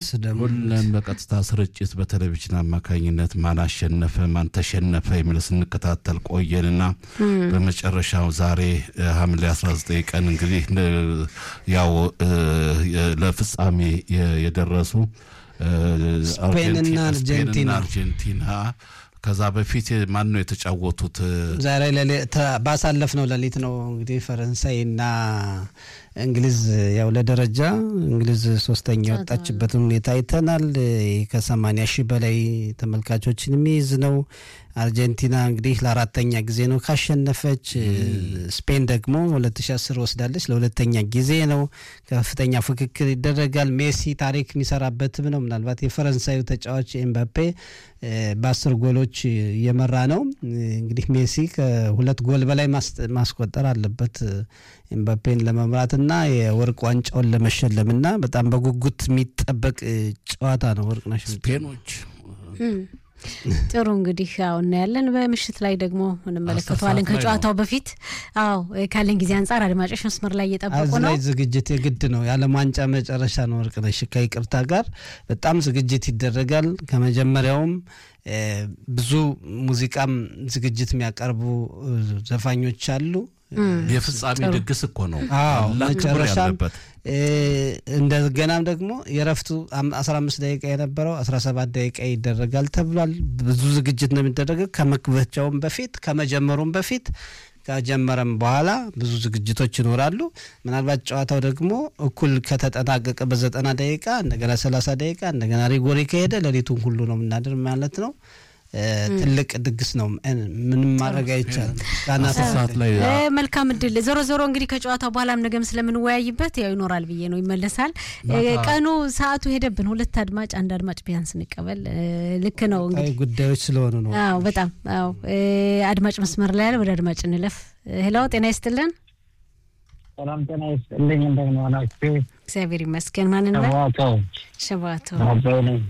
መልስ ደግሞ ሁለን በቀጥታ ስርጭት በቴሌቪዥን አማካኝነት ማን አሸነፈ ማን ተሸነፈ የሚል ስንከታተል ቆየንና በመጨረሻው ዛሬ እ፣ ሐምሌ 19 ቀን እንግዲህ እ፣ ያው እ፣ የ- ለፍጻሜ የ- የደረሱ እ፣ ስፔንና አርጀንቲና- አርጀንቲና። ስፔንና አርጀንቲና ከዛ በፊት ማን ነው የተጫወቱት? ዛሬ ለሌ- ተ- ባሳለፍነው ሌሊት ነው እንግዲህ ፈረንሳይና እንግሊዝ ያው ለደረጃ እንግሊዝ ሶስተኛ የወጣችበትን ሁኔታ አይተናል። ይህ ከሰማንያ ሺህ በላይ ተመልካቾችን የሚይዝ ነው። አርጀንቲና እንግዲህ ለአራተኛ ጊዜ ነው ካሸነፈች። ስፔን ደግሞ 2010 ወስዳለች ለሁለተኛ ጊዜ ነው። ከፍተኛ ፍክክር ይደረጋል። ሜሲ ታሪክ የሚሰራበትም ነው። ምናልባት የፈረንሳዩ ተጫዋች ኤምባፔ እ፣ በአስር ጎሎች እየመራ ነው። እንግዲህ ሜሲ ከሁለት ጎል በላይ ማስ- ማስቆጠር አለበት ኤምባፔን ለመምራትና የወርቅ ዋንጫውን ለመሸለምና በጣም በጉጉት የሚጠበቅ እ፣ ጨዋታ ነው። ወርቅነሽ ስፔኖች እም። ጥሩ እንግዲህ አዎ እናያለን። በምሽት ላይ ደግሞ እንመለከተዋለን። አስር ሰዓት ላይ ከጨዋታው በፊት አዎ ካለን ጊዜ አንጻር አድማጮች መስመር ላይ እየጠበቁ እዚህ ነው። ላይ ዝግጅት የግድ ነው። የዓለም ዋንጫ መጨረሻ ነው። ወርቅነሽ ከይቅርታ ጋር በጣም ዝግጅት ይደረጋል። ከመጀመሪያውም እ፣ ብዙ ሙዚቃም ዝግጅት የሚያቀርቡ እ፣ ዘፋኞች አሉ። የፍጻሜ ድግስ እኮ ነው። አዎ ታላቅ ክብር መጨረሻም ያለበት እ፣ እንደገናም ደግሞ የረፍቱ አም- 15 ደቂቃ የነበረው 17 ደቂቃ ይደረጋል ተብሏል። ብዙ ዝግጅት ነው የሚደረገው ከመክፈቻውም በፊት ከመጀመሩም በፊት ከጀመረም በኋላ ብዙ ዝግጅቶች ይኖራሉ። ምናልባት ጨዋታው ደግሞ እኩል ከተጠናቀቀ በዘጠና ደቂቃ እንደገና 30 ደቂቃ እንደገና ሪጎሪ ከሄደ ሌሊቱን ሁሉ ነው የምናድር ማለት ነው። እ፣ ትልቅ ድግስ ነው። እ፣ ምንም ማድረግ አይቻልም። ጋና አስር ሰዓት ላይ እ፣ መልካም እድል። ዞሮ ዞሮ እንግዲህ ከጨዋታው በኋላም ነገም ስለምንወያይበት ያው ይኖራል ብዬ ነው ይመለሳል። እ፣ ቀኑ ሰዓቱ ሄደብን። ሁለት አድማጭ አንድ አድማጭ ቢያንስ እንቀበል። እ፣ ልክ ነው እንግዲህ ጉዳዮች ስለሆኑ ነው። አዎ በጣም አዎ። እ፣ አድማጭ መስመር ላይ ያለ ወደ አድማጭ እንለፍ። ሄሎ ጤና ይስጥልን። ሰላም ጤና ይስጥልኝ። እንደምን ዋላችሁ? እግዚአብሔር ይመስገን። ማንን በል ሸዋቶ ሸባቶ አበይ ነኝ።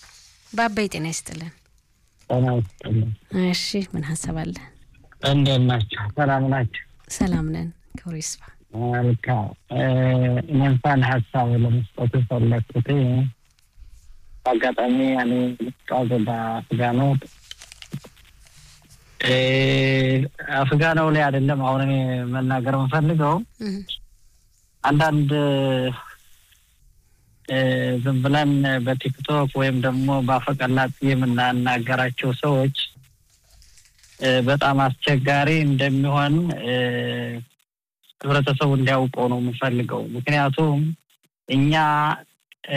ባባይ ጤና ይስጥልን። ጤና ይስጥልኝ። እሺ ምን ሀሳብ አለ? እንዴት ናቸው? ሰላም ናቸው? ሰላም ነን። ክብሩ ይስፋ። መልካም። እኔ እንኳን ሀሳብ ለመስጠት የፈለግኩት አጋጣሚ እኔ ልጫወት በአፍጋኖ አፍጋናው ላይ አይደለም አሁን እኔ መናገር የምፈልገው እህ፣ አንዳንድ እ፣ ዝም ብለን በቲክቶክ ወይም ደግሞ በአፈቀላጤ የምናናገራቸው ሰዎች እ፣ በጣም አስቸጋሪ እንደሚሆን እ፣ ህብረተሰቡ እንዲያውቀው ነው የምፈልገው። ምክንያቱም እኛ እ፣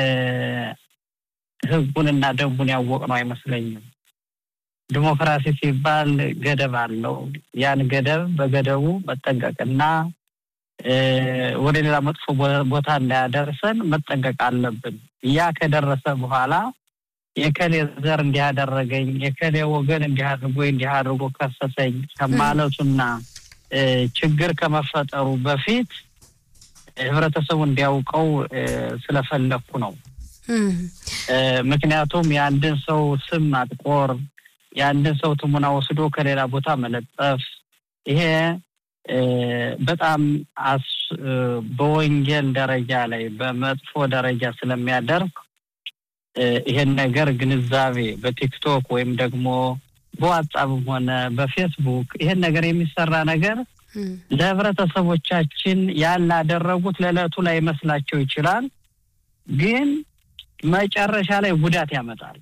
ህጉንና ደንቡን ያወቅነው አይመስለኝም። ዲሞክራሲ ሲባል ገደብ አለው። ያን ገደብ በገደቡ መጠንቀቅና እ፣ ወደ ሌላ መጥፎ ቦ- ቦታ እንዳያደርሰን መጠንቀቅ አለብን። ያ ከደረሰ በኋላ የከሌ ዘር እንዲህ አደረገኝ፣ የከሌ ወገን እንዲህ አድርጎ እንዲህ አድርጎ ከሰሰኝ ከማለቱና እ፣ ችግር ከመፈጠሩ በፊት ህብረተሰቡ እንዲያውቀው እ፣ ስለፈለግኩ ነው። እህ፣ እ፣ ምክንያቱም የአንድን ሰው ስም ማጥቆር፣ የአንድን ሰው ትሙና ወስዶ ከሌላ ቦታ መለጠፍ ይሄ እ፣ በጣም አስ እ፣ በወንጌል ደረጃ ላይ በመጥፎ ደረጃ ስለሚያደርግ እ፣ ይሄን ነገር ግንዛቤ በቲክቶክ ወይም ደግሞ በዋትሳፕም ሆነ በፌስቡክ ይሄን ነገር የሚሰራ ነገር እህ፣ ለህብረተሰቦቻችን ያላደረጉት ለዕለቱ ላይ መስላቸው ይችላል፣ ግን መጨረሻ ላይ ጉዳት ያመጣል።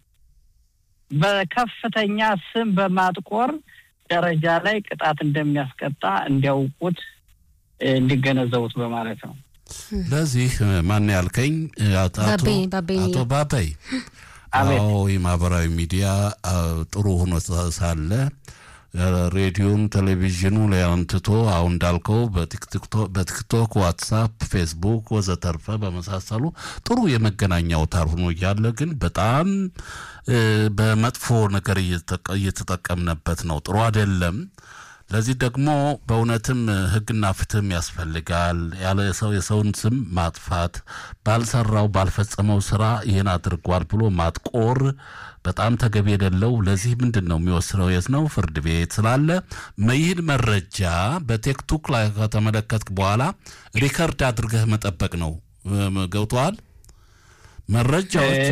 በከፍተኛ ስም በማጥቆር ደረጃ ላይ ቅጣት እንደሚያስቀጣ እንዲያውቁት እ፣ እንዲገነዘቡት በማለት ነው። ለዚህ ማን ያልከኝ አቶ ባቤ ባቤ አቶ ባበይ አቤት። አዎ የማህበራዊ ሚዲያ አ፣ ጥሩ ሆኖ ሳለ አ፣ ሬዲዮን ቴሌቪዥኑ ላይ አንትቶ አሁን እንዳልከው በቲክቶ- በቲክቶክ ዋትሳፕ ፌስቡክ ወዘተርፈ በመሳሰሉ ጥሩ የመገናኛ አውታር ሆኖ እያለ ግን በጣም እ፣ በመጥፎ ነገር እየተጠቀ- እየተጠቀምነበት ነው ጥሩ አይደለም ለዚህ ደግሞ በእውነትም ህግና ፍትህም ያስፈልጋል። ያለ ሰው የሰውን ስም ማጥፋት ባልሰራው ባልፈጸመው ስራ ይህን አድርጓል ብሎ ማጥቆር በጣም ተገቢ የሌለው። ለዚህ ምንድን ነው የሚወስነው? የት ነው? ፍርድ ቤት ስላለ ይህን መረጃ በቲክቶክ ላይ ከተመለከትክ በኋላ ሪከርድ አድርገህ መጠበቅ ነው። ገብተዋል። መረጃዎች